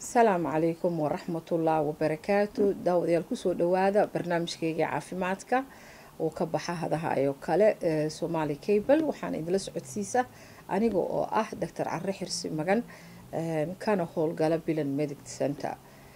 asalaamu calaykum waraxmatullah wabarakaatu daawadayaal kusoo dhawaada barnaamijkeyga caafimaadka oo ka baxa hadahayo kale ee somaali cable waxaana idinla socodsiisa aniga oo ah doctor care xirsi magan kana howlgala bilan medic center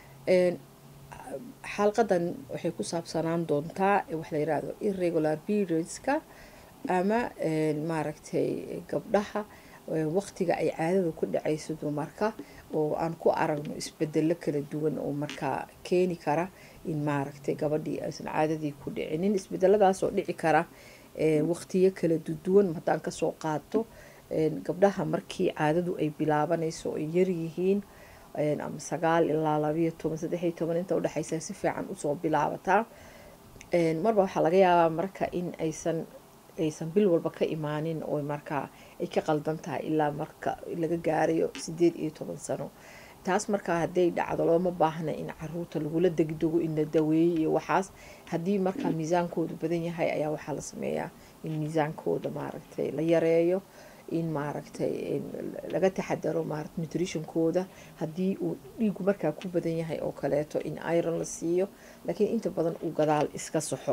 xalqadan waxay ku saabsanaan doontaa wax la yirahdo irregular periodska ama maaragtay gabdhaha waqtiga ay caadada ku dhacayso dumarka oo aan ku aragno isbedelo kala duwan oo markaa keeni kara in maaragtay gabadhii aysan caadadii ku dhicinin isbedeladaasoo dhici kara waqtiyo kala duwan haddaan kasoo qaato gabdhaha markii caadadu ay bilaabanayso ay yaryihiin ama sagaal ilaa labayo toban saddexiyo toban inta udhexaysa si fiican usoo bilaabataa marba waxaa laga yaabaa marka in aysan aysan bil walba ka imaanin oo markaa ay ka qaldan tahay ilaa marka laga gaarayo sideed iyo toban sano taas markaa hadday dhacdo looma baahna in caruurta lagula degdego in la daweeyey iyo waxaas haddii markaa miisaankoodu badan yahay ayaa waxaa la sameeyaa in miisaankooda maaragtay la yareeyo in maaragtay laga taxadaro maarata nutritionkooda haddii uu dhiigu markaa ku badan yahay oo kaleeto in iron la siiyo laakiin inta badan uu gadaal iska saxo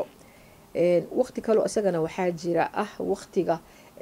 waqti kaleo isagana waxaa jira ah waqtiga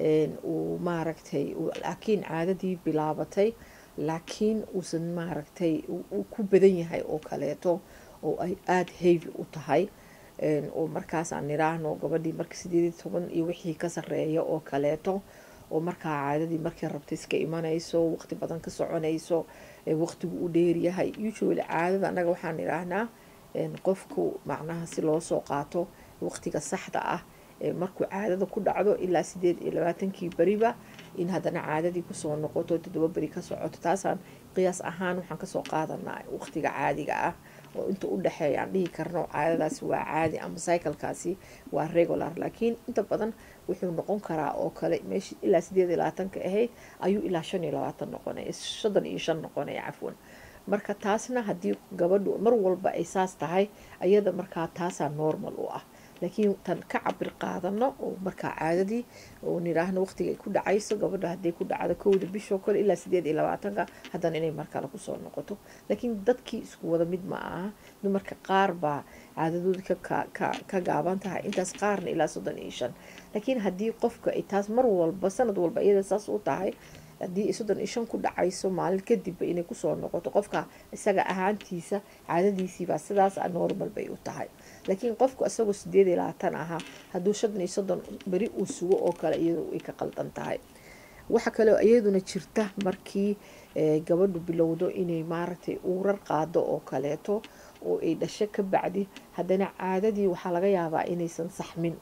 uu maaragtay laakiin caadadii bilaabatay laakiin uusan maaragtay uu ku badan yahay oo kaleeto oo ay aada heavy u tahay oo markaas aan niraahno gabadhii marka sideed iyo toban iyo wixii ka sareeya oo kaleeto oo markaa caadadii markay rabta iska imanayso waqti badan ka soconayso waqtigu u dheeryahay usually caadada annaga waxaan niraahnaa qofku macnaha si loo soo qaato waqtiga saxda ah markuu caadada ku dhacdo ilaa sideed iyo labaatankii beriba in haddana caadadii kusoo noqoto toddoba beri ka socoto taasaan qiyaas ahaan waxaan kasoo qaadanaa waqtiga caadiga ah oo inta u dhexeeya aan dhihi karno caadadaasi waa caadi ama cyclekaasi waa regular laakiin inta badan wuxuu noqon karaa oo kale meeshii ilaa sideed iyo labaatanka ahayd ayuu ilaa shan iyo labaatan noqonaya soddon iyo shan noqonaya cafwan marka taasna haddii gabadhu mar walba ay saas tahay ayada markaa taasaa normal u ah laakiin tan ka cabir qaadano oo markaa caadadii oo niraahno waqtiga ay ku dhacayso gabadha hadday ku dhacdo kowda bishoo kale ilaa sideed iyo labaatanka haddana inay markale kusoo noqoto laakiin dadkii isku wada mid ma aha dumarka qaar baa caadadooda ka gaaban tahay intaas qaarna ilaa soddon iyo shan laakiin haddii qofka ay taas mar walba sanad walba iyada saas u tahay haddii soddon iyo shan ku dhacayso maalin kadibba inay kusoo noqoto qofka isaga ahaantiisa caadadiisiibaa sidaas normal bay u tahay laakiin qofku isagoo sideed iyo labaatan ahaa hadduu shan iyo soddon beri uu sugo oo kale iyadu ay ka qaldan tahay waxa kaleo iyaduna jirta markii gabadhu bilowdo inay maaragtay uurar qaado oo kaleeto oo ay dhasho ka bacdi haddana caadadii waxaa laga yaabaa inaysan saxmin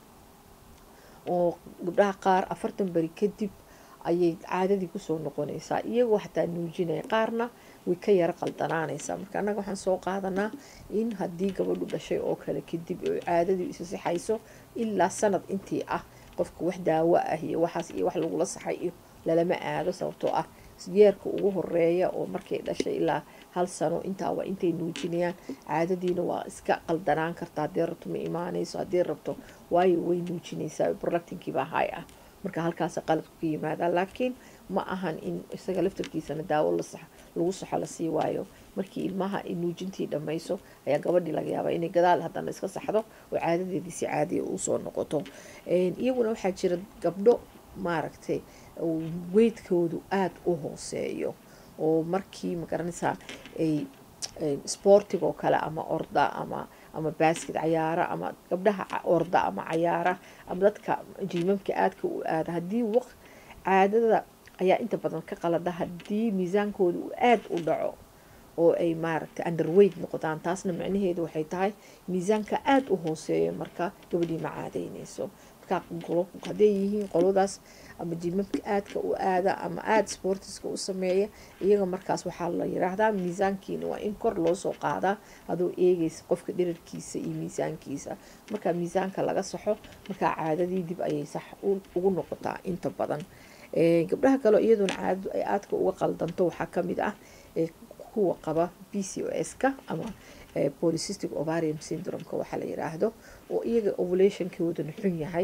oo gabdhaha qaar afartan beri kadib ayay caadadii kusoo noqonaysaa iyagoo xataa nuujinaya qaarna way ka yaro qaldanaanaysaa marka annaga waxaan soo qaadanaa in haddii gabadhu dhashay oo kale kadib oo caadadii isa sixayso ilaa sanad intii ah qofka wax daawo ah iyo waxaas iyo wax lagula saxay iyo lalama aado sababtoo ah yeerka ugu horeeya oo markay dhashay ilaa hal sano intaa waa intay nuujinayaan caadadiina waa iska qaldanaan karta haddii rabto ma imaanayso haddii rabto waayo way nuujinaysaa productinkiibaa hay ah marka halkaas qaladku ka yimaada laakiin ma ahan in isaga laftarkiisana daawo lagu saxo lasii waayo markii ilmaha ay nuujintii dhammayso ayaa gabadhii laga yaabaa inay gadaal haddana iska saxdo oo caadadeedii si caadiya usoo noqoto iyaguna waxaa jira gabdho maaragtay weydkoodu aada u hooseeyo oo markii magaranaysaa ay sportig oo kale ama orda ama ama baaskid cayaara ama gabdhaha orda ama cayaara ama dadka jimamka aadka u aada haddii waq caadada ayaa inta badan ka qalada haddii miisaankooda uu aada u dhaco oo ay maaragtay underweight noqdaan taasna macnaheedu waxay tahay miisaanka aada u hooseeya marka gabadhii ma caadaynayso markaa hadday yihiin qoladaas ama jimamka aadka u aada ama aada sportiska u sameeya iyaga markaas waxaa la yiraahdaa miisaankiina waa in kor loo soo qaadaa adoo eegaysa qofka dhirarkiisa iyo miisaankiisa markaa miisaanka laga saxo markaa caadadii dib ayay sax ugu noqotaa inta badan gabdhaha kaleo iyaduna caadadu ay aadka uga qaldanto waxaa kamid ah kuwa qaba b c o s-ka ama polycystic ovarium syndrome-ka waxaa la yiraahdo oo iyaga ovulationkoodana xun yahay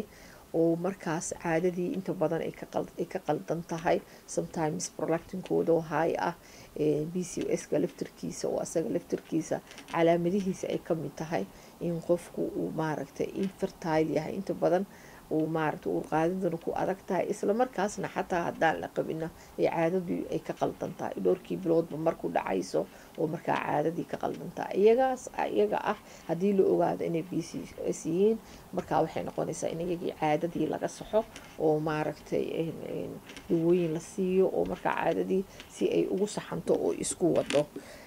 oo markaas caadadii inta badan ay ka qaldan tahay sometimes prolactinkooda oo high ah b c o s-ka laftarkiisa oo asaga laftarkiisa calaamadihiisa ay ka mid tahay in qofku uu maaragtay infertile yahay inta badan uu maaragtay uurqaadiduna ku adag tahay isla markaasna xataa haddaan la qabina ay caadadii ay ka qaldan tahay dhowrkii biloodba marku dhacayso oo markaa caadadii ka qaldan tahay iyagaas iyaga ah haddii la ogaado inay b c s yihiin markaa waxay noqonaysaa in iyagii caadadii laga saxo oo maaragtay dawooyin la siiyo oo markaa caadadii si ay ugu saxanto oo isku wado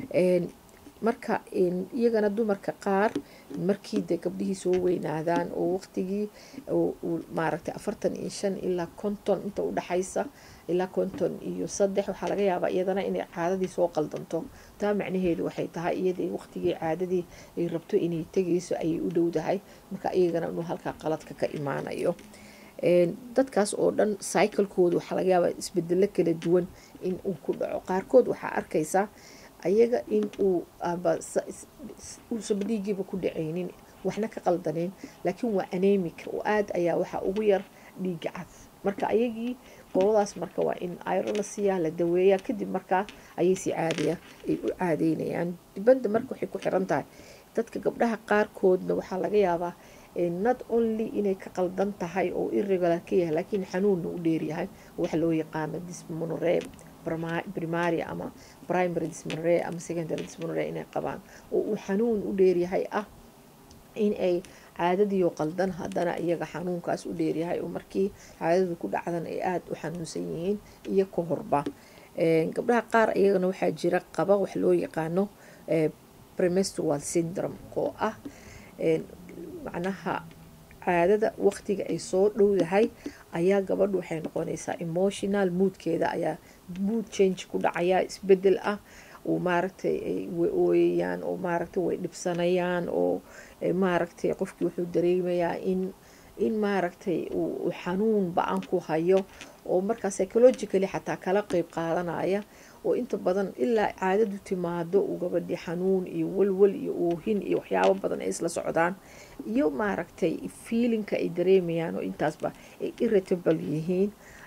marka iyagana dumarka qaar markii de gabdhihii soo weynaadaan oo waqtigii maaragtay afartan iyo shan ilaa konton inta udhexaysa ilaa konton iyo saddex waxaa laga yaabaa iyadana inay caadadii soo qaldanto taa macnaheedu waxay tahay iyada waqtigii caadadii ay rabto inay tegayso ayay u dhowdahay marka iyagana inuu halkaa qaladka ka imaanayo dadkaas oo dhan cyclekooda waxaa laga yaabaa isbedelo kala duwan in uu ku dhaco qaarkood waxaa arkaysaa ayaga in uu uusanba dhiigiiba ku dhacaynin waxna ka qaldaneen laakiin waa anemic oo aada ayaa waxaa ugu yar dhiiga cad marka ayagii qoladaas marka waa in ayro la siiyaa la daweeyaa kadib markaa ayay si caadaya ay u caadeynayaan dibadda marka waxay ku xiran tahay dadka gabdhaha qaarkoodna waxaa laga yaabaa not only inay ka qaldan tahay oo irregular ka yahay laakiin xanuunna u dheeryahay waxa loo yaqaano dismonore primary ama primary dismonore ama secondary dismonore inay qabaan oo uu xanuun u dheeryahay ah in ay caadadiio qaldan haddana iyaga xanuunkaas u dheeryahay oo markii caadadu ku dhacdan ay aada u xanuunsan yihiin iyo ka horba gabdhaha qaar iyagana waxaa jira qaba wax loo yaqaano premestual syndrome oo ah macnaha caadada waqtiga ay soo dhowdahay ayaa gabadhu waxay noqonaysaa emotional moodkeeda ayaa mood change ku dhacaya isbedel ah oo maaragtay way ooyayaan oo maaragtay way dhibsanayaan oo maaragtay qofkii wuxuu dareemayaa in in maaragtay uu xanuun ba-an ku hayo oo markaa psychologically xataa kala qeyb qaadanaya oo inta badan ilaa caadadu timaado uu gabadhii xanuun iyo walwal iyo oohin iyo waxyaabo badan ay isla socdaan iyo maaragtay feelinka ay dareemayaan oo intaasba ay irritable yihiin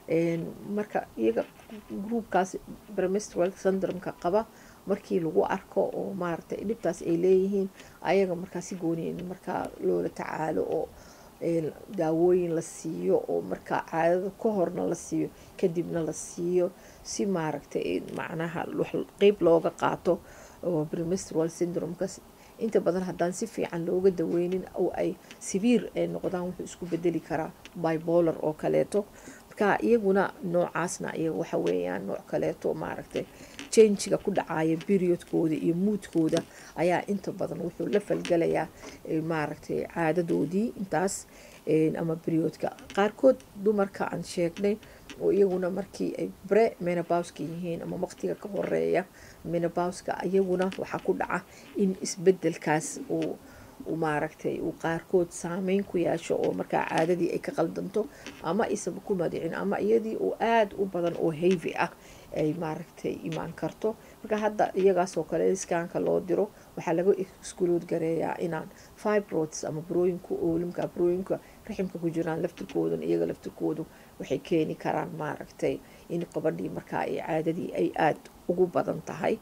marka iyaga groupkaas bremestral syndromeka qaba markii lagu arko oo maaragtay dhibtaas ay leeyihiin ayaga markaa si gooniya markaa loola tacaalo oo daawooyin la siiyo oo markaa caadada ka horna la siiyo kadibna la siiyo si maaragtay macnaha qeyb looga qaato oo bremestral syndromekaas inta badan haddaan si fiican looga daweynin oo ay siviir ay noqdaan wuxuu isku bedeli karaa bibolar oo kaleeto marka iyaguna noocaasna iyaga waxa weeyaan nooc kaleeto maaragtay changiga ku dhacaya periodkooda iyo muudkooda ayaa inta badan wuxuu la falgalayaa maaragtay caadadoodii intaas ama periodka qaarkood dumarka aan sheegnay oo iyaguna markii ay bre menabowska yihiin ama waqtiga ka horeeya menabowska iyaguna waxaa ku dhaca in isbedelkaas uu maaragtay uu qaarkood saameyn ku yeesho oo markaa caadadii ay ka qaldanto ama isaba ku madicin ama iyadii oo aada u badan oo hayvi ah ay maaragtay imaan karto marka hadda iyagaasoo kale iskaanka loo diro waxaa laga iskulood gareeyaa inaan fibroids ama burooyinka oolimka burooyinka raximka ku jiraan laftirkoodan iyaga laftirkoodu waxay keeni karaan maaragtay in qabadhii markaa ay caadadii ay aada ugu badan tahay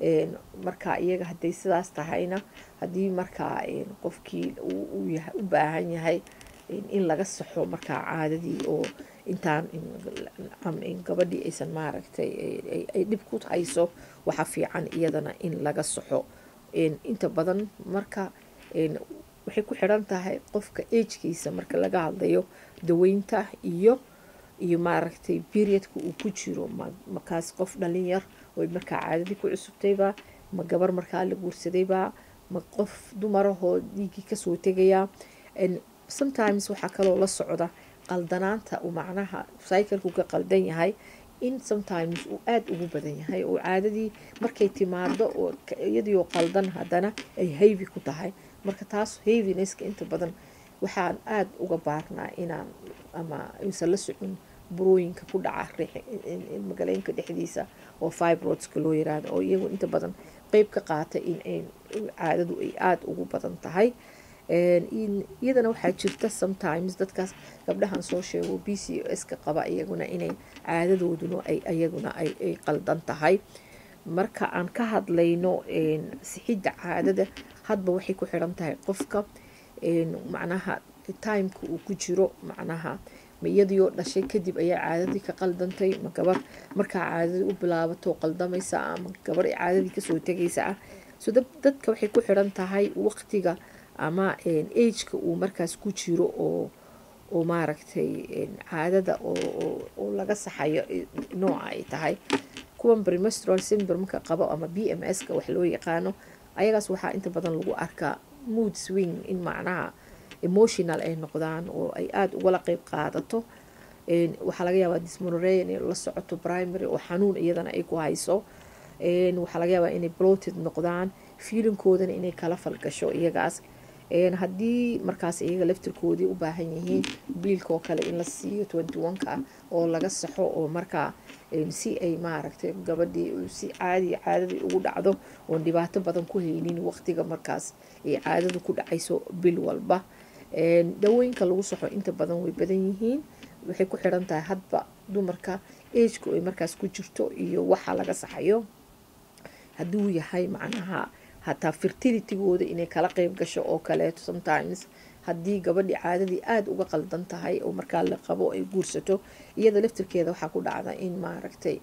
marka iyaga hadday sidaas tahayna haddii markaa qofkii u baahan yahay in laga saxo markaa caadadii oo intaan gabadhii aysan maaragtay ay dhib ku hayso waxa fiican iyadana in laga saxo inta badan marka waxay ku xiran tahay qofka agkiisa marka laga hadlayo daweynta iyo iyo maaragtay periodka uu ku jiro makaas qof dhalinyar oy markaa caadadii ku cusubtayba ma gabar markaa la guursadayba ma qof dumarahoo dhiiggii kasoo tegayaa sometimes waxaa kaloo la socda qaldanaanta uu macnaha cycleku ka qaldan yahay in sometimes uu aada ugu badan yahay oo caadadii markay timaado oo iyadii oo qaldan haddana ay hayvi ku tahay marka taas hayvinesska inta badan waxaan aada uga baarnaa inaan ama aysan la socon burooyinka ku dhaca magaleynka dhexdiisa oo fibroidska loo yiraahdo oo iyagu inta badan qeyb ka qaata in caadadu ay aada ugu badan tahay iyadana waxaa jirta sometimes dadkaas gabdhahan soo sheego b c o s ka qaba iyaguna inay caadadooduna ay iyaguna ay qaldan tahay marka aan ka hadlayno sixidda caadada hadba waxay ku xiran tahay qofka macnaha timeka uu ku jiro macnaha ma iyadiioo dhashay kadib ayaa caadadii ka qaldantay ma gabar markaa caadadii u bilaabato qaldamaysa ama gabar caadadii kasoo tegaysa ah so dadka waxay ku xiran tahay waqtiga ama ageka uu markaas ku jiro oo oo maaragtay caadada oo laga saxayo nooca ay tahay kuwan brimestral syndromeka qabo ama b m s ka wax loo yaqaano ayagaas waxaa inta badan lagu arkaa mood swing in macnaha emotional ay noqdaan oo ay aada ugala qeyb qaadato waxaa laga yaabaa dismonorea inay la socoto primary oo xanuun iyadana ay ku hayso waxaa laga yaabaa inay bloted noqdaan fiilinkoodana inay kala falgasho iyagaas haddii markaas iyaga laftirkoodii u baahan yihiin biilkaoo kale in la siiyo twenty one-ka ah oo laga saxo oo markaa si ay maaragtay gabadhii si caadiya caadadii ugu dhacdo oon dhibaato badan ku haynin waqtiga markaas ay caadadu ku dhacayso bil walba dawooyinka lagu saxo inta badan way badan yihiin waxay ku xiran tahay hadba dumarka ageka ay markaas ku jirto iyo waxa laga saxayo hadduu yahay macnaha hataa fertilitigooda inay kala qeyb gasho oo kaleeto sometimes haddii gabadhii caadadii aada uga qaldan tahay oo markaa la qabo ay guursato iyada laftirkeeda waxaa ku dhacda in maaragtay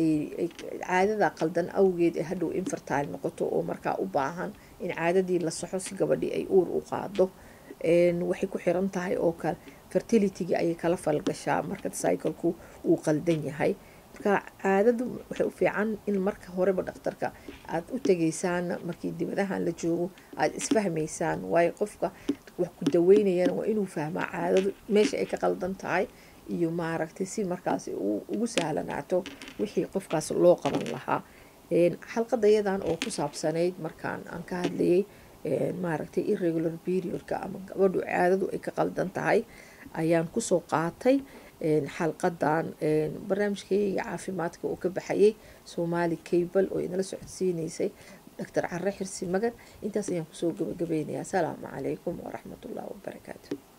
caadada qaldan awgeed ee hadhow infertile noqoto oo markaa u baahan in caadadii la saxo si gabadhii ay uur u qaado waxay ku xiran tahay oo kale fertilitygii ayay kala falgashaa marka cycleku uu qaldan yahay marka caadadu waxay u fiican in marka horeba dhakhtarka aada u tegaysaan markii dibadahan la joogo aada isfahmaysaan waayo qofka wax ku daweynayana waa inuu fahmaa caadadu meesha ay ka qaldan tahay iyo maaragtay si markaas ugu sahlanaato wixii qofkaas loo qaban lahaa xalqadayadan oo ku saabsanayd markaan aan ka hadlayay maaragtay irregular periodka ama gabadhu caadadu ay ka qaldan tahay ayaan kusoo qaatay xalqadan barnaamijkayga caafimaadka oo ka baxayay soomaali cable oo inala socodsiineysay doctor care xirsi magan intaas ayaan kusoo gabagabaynayaa asalaamu calaykum waraxmatullahi wabarakaatu